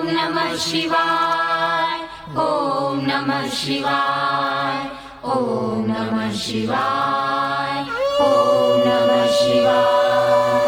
ॐ नमः शिवाय ॐ नमः शिवाय ॐ नमः शिवाय ॐ नमः शिवाय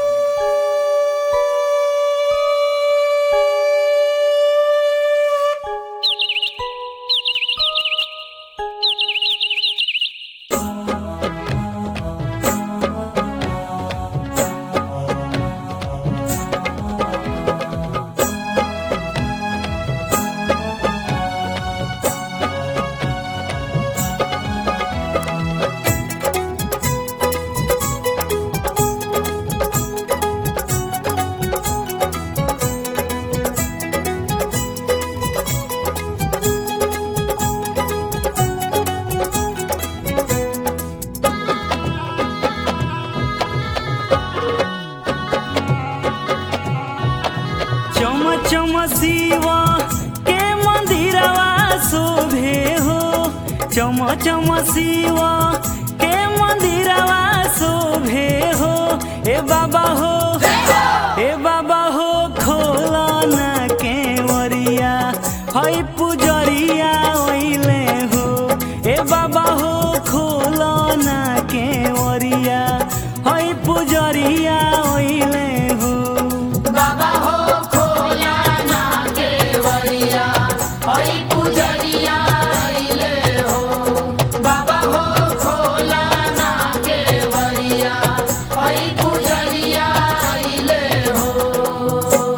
चम चम शिवा के मंदिरवा शोभे हो चम चम शिवा के मंदिरवा शोभे हो ए बाबा हो ए बाबा हो खोला न केवरिया हई पुजरिया ओइले हो ए बाबा हो खोला न केवरिया हई पुजरिया ओइले हो बाबा हो खोला ना केवरिया हरि पुजरिया अइले हो बाबा हो खोला ना केवरिया हरि पुजरिया अइले हो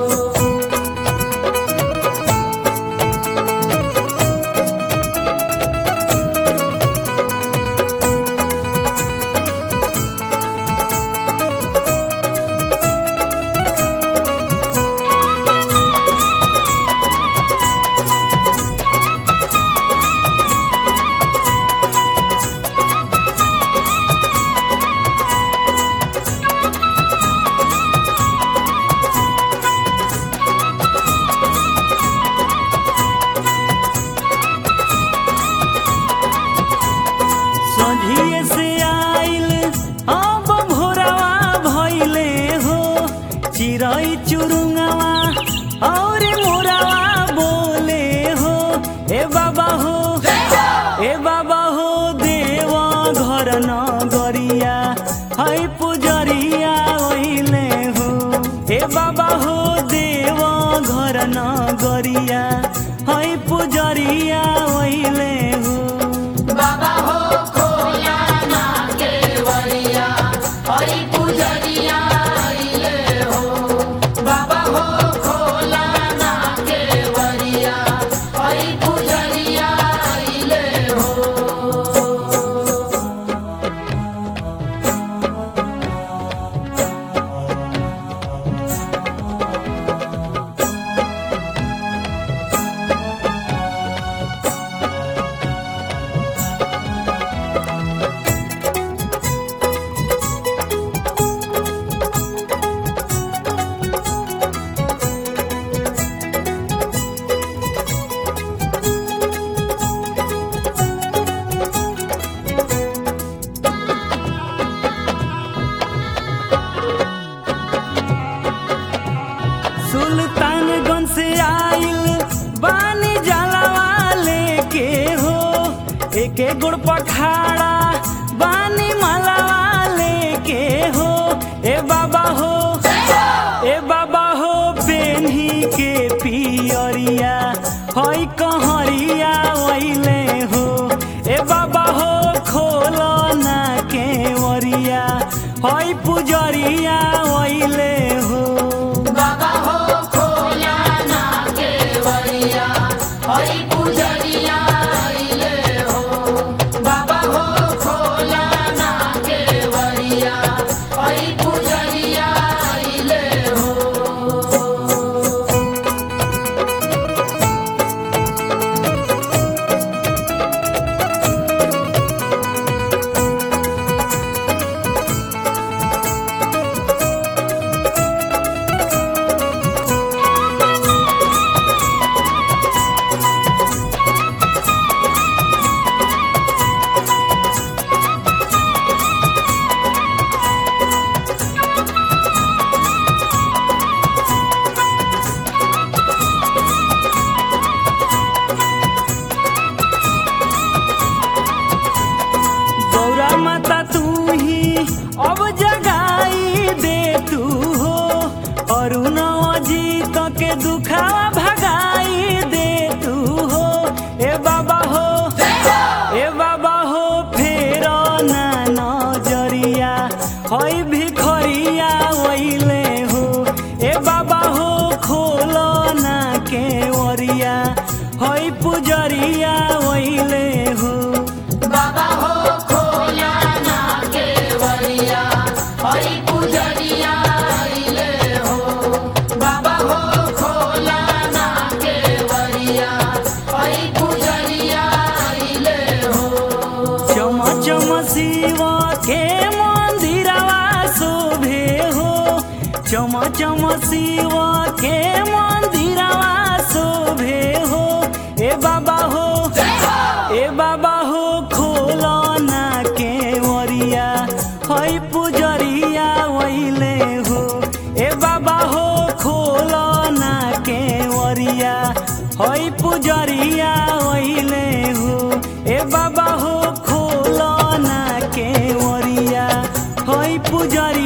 सोझिए से आइल अब भोरवा भइले हो चिरई चुरुंगवा और मोरवा बोले हो ए बाबा हो ए बाबा हो देवा घर नगरिया हई पुजरिया ओइले हो ए बाबा हो देवा घर नगरिया हई पुजरिया ओइले हो बाबा हो खोला ना केवरिया हरि पुजरिया अइले हो बाबा हो खोला ना केवरिया हरि पुजरिया अइले हो सुल्तानगंज से आइल बानी जलवा लेके हो एके गुड़ पखाड़ा बानी मलवा लेके हो ए बाबा हो ए बाबा हो बेन्ही के पियरिया हई कहरिया ओइले हो ए बाबा हो खोलो ना केवरिया हई पुजरिया ओइले हो बाबा हो खोला ना केवरिया हरि पुजरिया अइले हो बाबा हो खोला ना केवरिया हरि पुजरिया अइले हो मनवा जीत के दुखावा भगाई दे तू हो ए बाबा हो ए बाबा हो फेर ना नजरिया हई भिखरिया वैले हो ए बाबा हो खोलो ना के ओरिया हई पुजरिया वैले हो बाबा हो खोला ना केवड़िया हई पुजरिया अइले हो बाबा हो खोला ना केवड़िया हई पुजरिया अइले हो चम चम शिव के मंदिरवा शोभे हो चम चम शिव के मंदिरवा शोभे हो ए बाबा हो ए बाबा हो खोलो ना के ओरिया हई पुजरिया वैले हो ए बाबा हो खोलो ना के ओरिया हई पुजरिया वैले हो ए बाबा हो खोलो ना के ओरिया हई पुजरिया